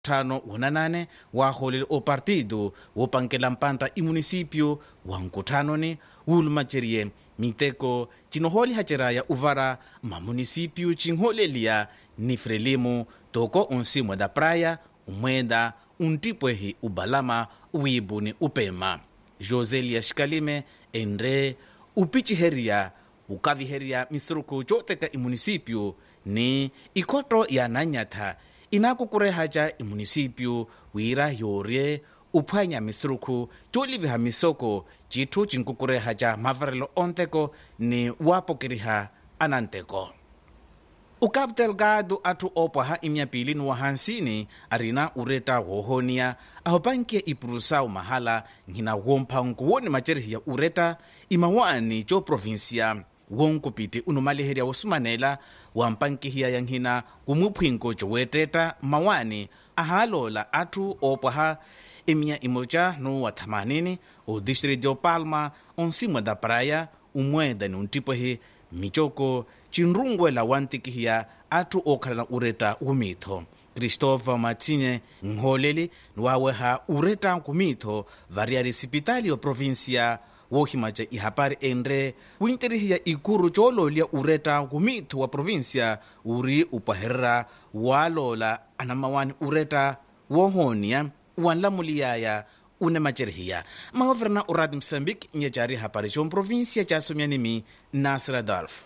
tano wonanane waaholele o partido wopankela mpanta imunisipio wa nkuthanoni wuulumacerye miteko cinohoolihaceraya uvara mamunisipio cinhooleliya ni frelimu toko onsimwe da praia umwenda untipwehi ubalama uwiibuni upema joselia xikalime enre upiciherya ukaviherya misuruku cooteka imunisipio ni ikhoto ya nanyatha inakukurehaca imunisipio wira yoorye uphwanya misuruku cooliviha misoko cithu cinkukurehaca mavarelo onteko ni waapokeriha ananteko o cabo delgado atthu opwaha imyapili ni wahansini arina ureta woohoniya ahopankiya ipurusa umahala nhina womphanku woni macerihiya ureta imawaani coprovinsia wonkupiti unumaliherya wosumanela wampankihiya ya nhina kumuphwinko coweettetta mawaani ahaaloola atthu opwaha imiya imoca nuwa thamanini o distrito palma onsimwe da praia umweda ni untipwehi micoko cinrunguela wantikihiya atthu ookhalana ureta wumitho christopher matsinye nhooleli niwaaweha ureta kumitho variari sipitali o provinsia woohimaca ihapari enre winterihiya ikuru coolooliya ureta kumitho wa provinsia uri upwaherera waaloola anamawani ureta woohoniya wanlamuliyaya une macerihiya mahoverena o radio moçambique nyecari hapari comprovinsia casomyanimi nasir adolf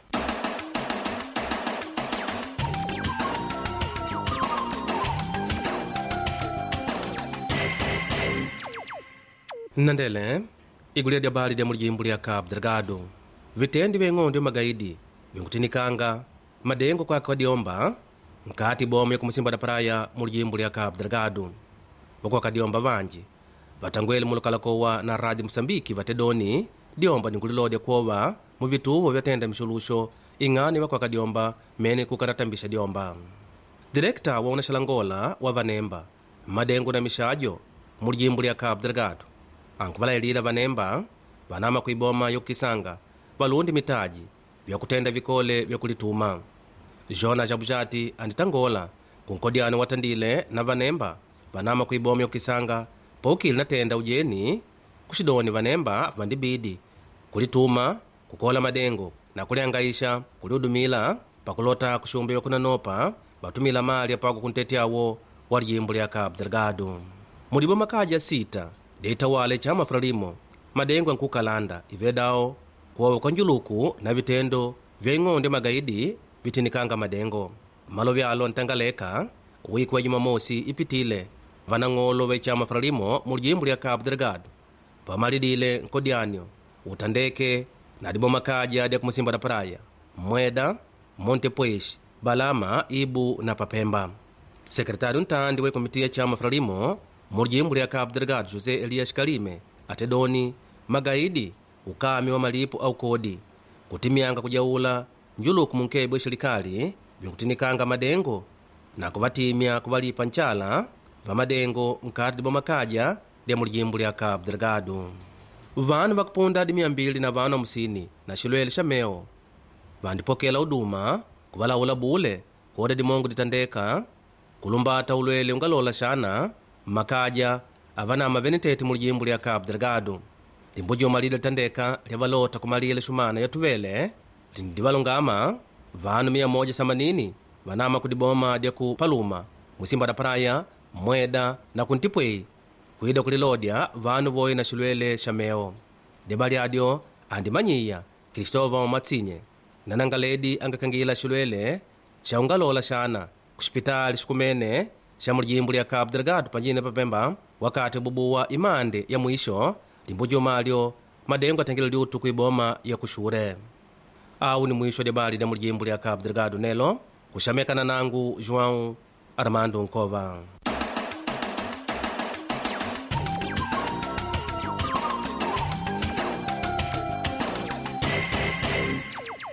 nnandele igulu lya bali lya mulijimbo lya cabo delgado vitendi vya ing'ondo magaidi vinkutinikanga madengo kwaka kadiomba nkati bomo ya kumusimba da praia mulijimbo lya cabo delgado vakuwa kadiomba vanji vatangwele mulukalakowa na radio moçambike vatedoni diomba ninkulilodya kuova mu vituvo vyatenda mixuluxo ing'ani vakuwa kadiomba mene kukatatambisha diomba direkta wa unaxalangola wa vanemba madengo na mixajo mulijimbo lya cabo delgado ankuvalayilila vanemba vanama kuiboma yokukisanga valundi mitaji vyakutenda vikole vyakulituma jona jabujati anditangola kunkodyano watandile na vanemba vanama kuiboma yokukisanga poukili natenda ujeni kuxidoni vanemba vandibidi kulituma kukola madengo na kuliangaisha kuliudumila pakulota kuxumbi vyakunanopa vatumila mali apaku kuntetyawo wa lijimbo lya cabo delgado muliboma kaja sita deitawale ca mafuralimo madengo ankukalanda ivedawo kuowa kwa njuluku na vitendo vya ing'ondo magaidi vitinikanga madengo malo vyalo ntangaleka wiki wa jumamosi ipitile vanang'olo veca mafuralimo mu lijimbo lya cabo delgado pamalidile nkodyanyo utandeke na diboma kaja dya kumusimba da praia mweda montepuez balama ibu na papemba sekretário ntandi wa komitiya ca mafuralimo mu lijimbo lya cabo delgado josé elias kalime atedoni magaidi ukami wa malipo au kodi kutimyanga kujaula njuluku munkebo ixilekali vinkutinikanga madengo na kuvatimya kuvalipa ncala va madengo nkati diboma kaja lya mu lijimbo lya cabo delgado vanu vakupunda adi mia mbili na vanu amusini na xilwele xa meo vandipokela uduma kuvalawula bule koda dimongo ditandeka kulumbata ulwele ungalola xana mmakaja avanama venetete mu lijimbo lya cabo delgado limbo jomalile litandeka lyavalota kumalile xumana yatuvele lindivalungama vanu 180 vanama kudiboma dya ku paluma musimba da praia mweda na kuntipwei kuida kulilodya vanu voyi na xilwele xa meo deba lyadyo andimanyiya kristova matsinye nanangaledi angakangila xilwele xa ungalola xana kuxipitali xikumene xa mulijimbo lya cabo delgado panjine papemba wakati bubuwa imande ya mwisho limbo jomalyo madengo atengela liutu kuiboma ya kuxure awu ni mwisho debali lya mulijimbo lya cabo delgado nelo kuxamekana nangu joão armando nkova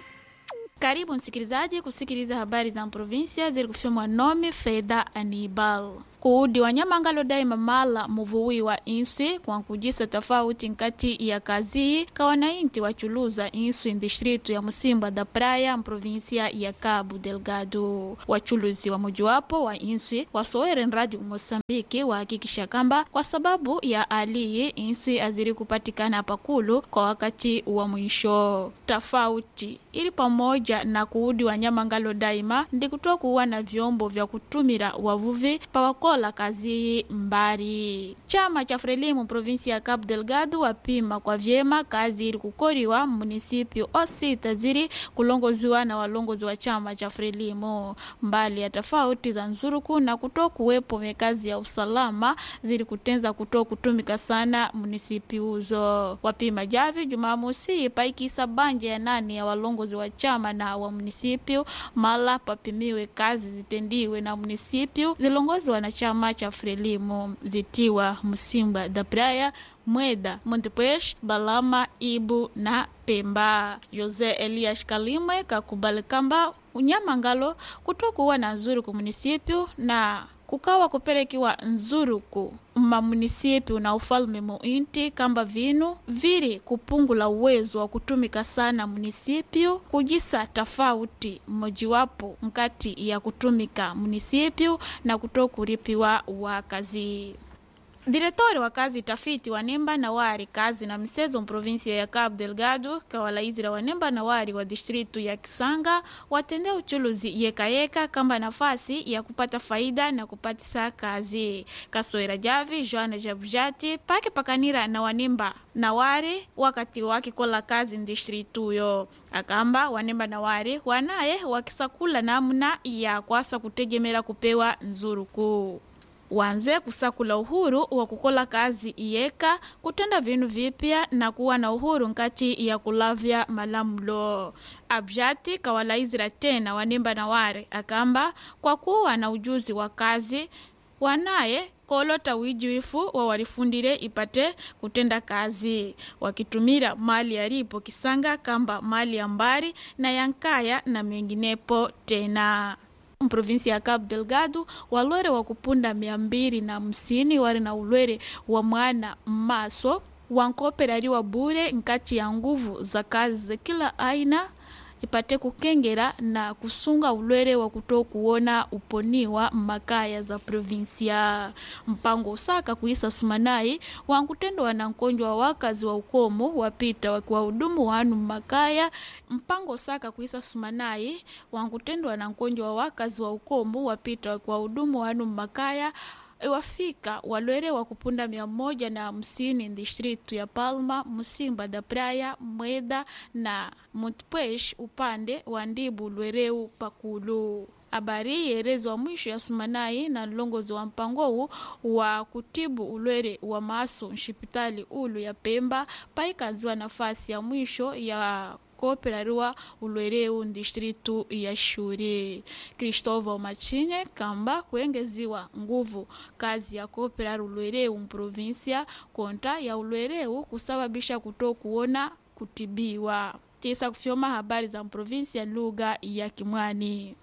Karibu msikilizaji kusikiliza habari za provinsia zilizofyomwa nome Fedha Anibal. kuudi wanyamangalo daima mala muvuwi wa inswi kwa kujisa tofauti nkati ya kazi ka wanainti wachuluza inswi distritu ya Musimba da Praia mprovinsia ya Cabo Delgado. Wachuluzi wa mojawapo wa inswi wasowere Radio Mosambiki wahakikisha kamba kwa sababu ya aliyi inswi aziri kupatikana pakulu kwa wakati wa mwisho tofauti ili pamoja na kuudi wanyama ngalo daima ndi kutoa kuwa na vyombo vya kutumira wavuvi pawakola kazi mbari. Chama cha Frelimu provinsi ya Cabo Delgado wapima kwa vyema kazi ili kukoriwa munisipio osita ziri kulongoziwa na walongozi wa chama cha Frelimu mbali ya tofauti za nzuruku na kutoa kuwepo mekazi ya usalama zili kutenza kutoa kutumika sana munisipi uzo wapima javi Jumamosi paikisa banja ya nane ya walongozi wa chama na wa munisipio mala papimiwe kazi zitendiwe na munisipio zilongoziwa na chama cha Frelimu zitiwa Musimba da Praia Mweda, Montepuez, Balama, Ibu na Pemba. Jose Elias Kalimwe kakubali kamba unyama ngalo kutokuwa na nzuruku munisipio na kukawa kuperekiwa nzuruku mamunisipi na ufalme muinti kamba vinu vili kupungula uwezo wa kutumika sana munisipio kujisa tofauti mmojiwapo nkati ya kutumika munisipio na kutokuripiwa wakazi Diretori wa kazi tafiti wa Nemba na Wari kazi na misezo mprovinsia ya Cabo Delgado kawalaizira wa Nemba na Wari wa distritu ya Kisanga watende uchuluzi yekayeka kamba nafasi ya kupata faida na kupatisa kazi kasoera javi Joana Jabujati pake pakanira na wanemba na Wari wakati wakikola kazi ndistrituyo akamba wanemba na Wari wanaye wakisakula namna ya kwasa kutegemera kupewa nzuruku wanze kusakula uhuru wa kukola kazi iyeka kutenda vinu vipya na kuwa na uhuru nkati ya kulavya malamulo abjati kawalaizira tena wanemba na ware akamba kwa kuwa na ujuzi wa kazi wanaye kolota wijuifu wa warifundire ipate kutenda kazi wakitumira mali yalipo kisanga kamba mali ya mbari na yankaya na menginepo tena mprovinsi ya Cabo Delgado walwere wa kupunda mia mbili na hamsini wari na ulwere wa mwana mmaso wankoperariwa bure nkati ya nguvu za kazi za kila aina ipate kukengera na kusunga ulwere wa kuto kuona uponiwa makaya za provinsia mpango usaka kuisa sumanai wankutendwa na nkonjwa wa wakazi wa ukomo wapita wakiwahudumu wanu makaya mpango usaka kuisa sumanai wankutendwa na nkonjwa wa wakazi wa ukomo wapita wakiwahudumu wanu makaya iwafika walwere wa kupunda mia moja na hamsini distritu ya Palma, Musimba da Praia, Mweda na Montpuez upande wa Ndibu Lwereu Pakulu. Habari yerezwa mwisho ya sumanai na mlongozi wa mpango huu wa kutibu ulwere wa maso nshipitali ulu ya Pemba paikaziwa nafasi ya mwisho ya kooperariwa ulwereu distritu ya Shuri. Cristóvão Machinhe kamba kuengeziwa nguvu kazi ya kooperari ulwereu mprovinsia konta ya ulwereu kusababisha kuto kuona kutibiwa tisa kufyoma habari za mprovinsia lugha ya Kimwani.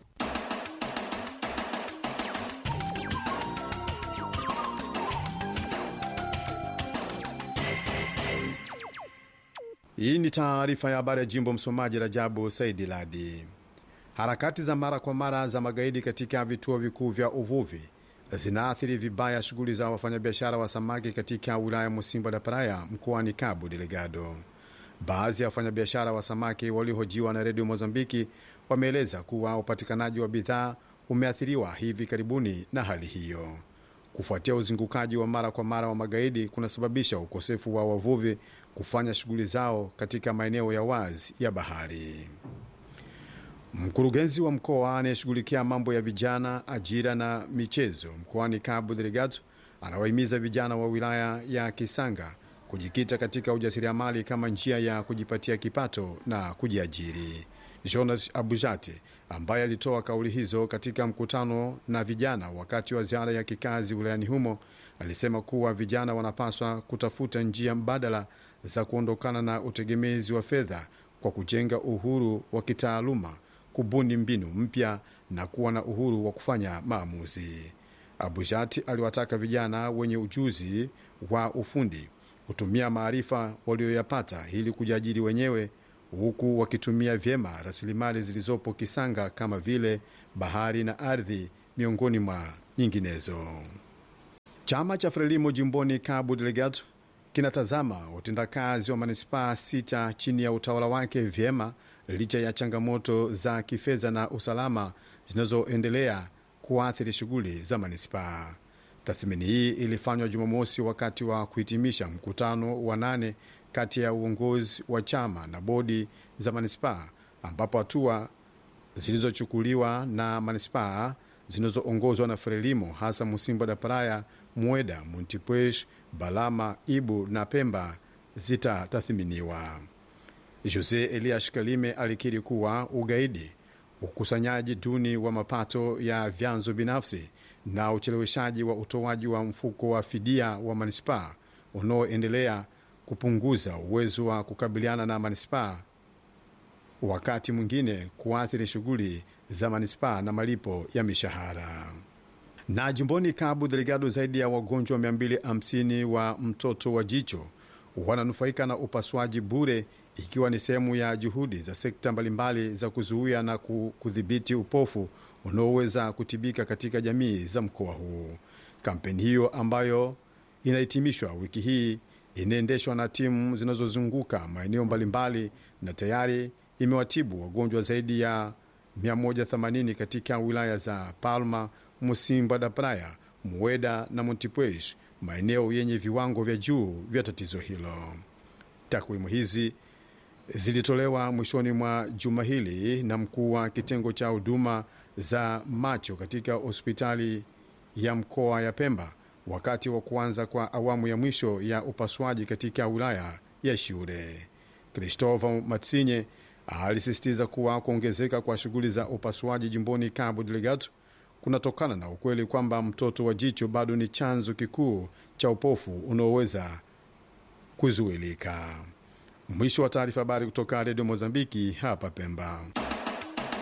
Hii ni taarifa ya habari ya jimbo. Msomaji Rajabu Saidi Ladi. Harakati za mara kwa mara za magaidi katika vituo vikuu vya uvuvi zinaathiri vibaya shughuli za wafanyabiashara wa samaki katika wilaya Musimba da Praia mkoani Cabo Delgado. Baadhi ya wafanyabiashara wa samaki waliohojiwa na redio Mozambiki wameeleza kuwa upatikanaji wa bidhaa umeathiriwa hivi karibuni na hali hiyo. Kufuatia uzingukaji wa mara kwa mara wa magaidi kunasababisha ukosefu wa wavuvi kufanya shughuli zao katika maeneo ya wazi ya bahari. Mkurugenzi wa mkoa anayeshughulikia mambo ya vijana, ajira na michezo mkoani Cabo Delgado anawahimiza vijana wa wilaya ya Kisanga kujikita katika ujasiriamali kama njia ya kujipatia kipato na kujiajiri. Jonas Abujate ambaye alitoa kauli hizo katika mkutano na vijana wakati wa ziara ya kikazi wilayani humo alisema kuwa vijana wanapaswa kutafuta njia mbadala za kuondokana na utegemezi wa fedha kwa kujenga uhuru wa kitaaluma, kubuni mbinu mpya na kuwa na uhuru wa kufanya maamuzi. Abujati aliwataka vijana wenye ujuzi wa ufundi kutumia maarifa walioyapata ili kujiajiri wenyewe huku wakitumia vyema rasilimali zilizopo Kisanga kama vile bahari na ardhi miongoni mwa nyinginezo. Chama cha Frelimo jimboni Cabo Delgado kinatazama utendakazi wa manispaa sita chini ya utawala wake vyema licha ya changamoto za kifedha na usalama zinazoendelea kuathiri shughuli za manispaa. Tathmini hii ilifanywa Jumamosi wakati wa kuhitimisha mkutano wa nane kati ya uongozi wa chama na bodi za manispaa, ambapo hatua zilizochukuliwa na manispaa zinazoongozwa na Frelimo hasa Musimba da Praia, Mueda, Montipuez, Balama, Ibu na Pemba zitatathminiwa. Jose Elias Kalime alikiri kuwa ugaidi, ukusanyaji duni wa mapato ya vyanzo binafsi na ucheleweshaji wa utoaji wa mfuko wa fidia wa manispaa unaoendelea kupunguza uwezo wa kukabiliana na manispaa, wakati mwingine kuathiri shughuli za manispaa na malipo ya mishahara. Na jimboni Cabo Delgado, zaidi ya wagonjwa 250 wa mtoto wa jicho wananufaika na upasuaji bure, ikiwa ni sehemu ya juhudi za sekta mbalimbali za kuzuia na kudhibiti upofu unaoweza kutibika katika jamii za mkoa huu. Kampeni hiyo ambayo inahitimishwa wiki hii inaendeshwa na timu zinazozunguka maeneo mbalimbali na tayari imewatibu wagonjwa zaidi ya 180 katika wilaya za Palma, Musimba da Praia, Mueda na Montipuez, maeneo yenye viwango vya juu vya tatizo hilo. Takwimu hizi zilitolewa mwishoni mwa juma hili na mkuu wa kitengo cha huduma za macho katika hospitali ya mkoa ya Pemba wakati wa kuanza kwa awamu ya mwisho ya upasuaji katika wilaya ya Shure. Christopher Matsinye alisisitiza kuwa kuongezeka kwa shughuli za upasuaji jimboni Cabo Delgado kunatokana na ukweli kwamba mtoto wa jicho bado ni chanzo kikuu cha upofu unaoweza kuzuilika. Mwisho wa taarifa. Habari kutoka Redio Mozambiki hapa Pemba.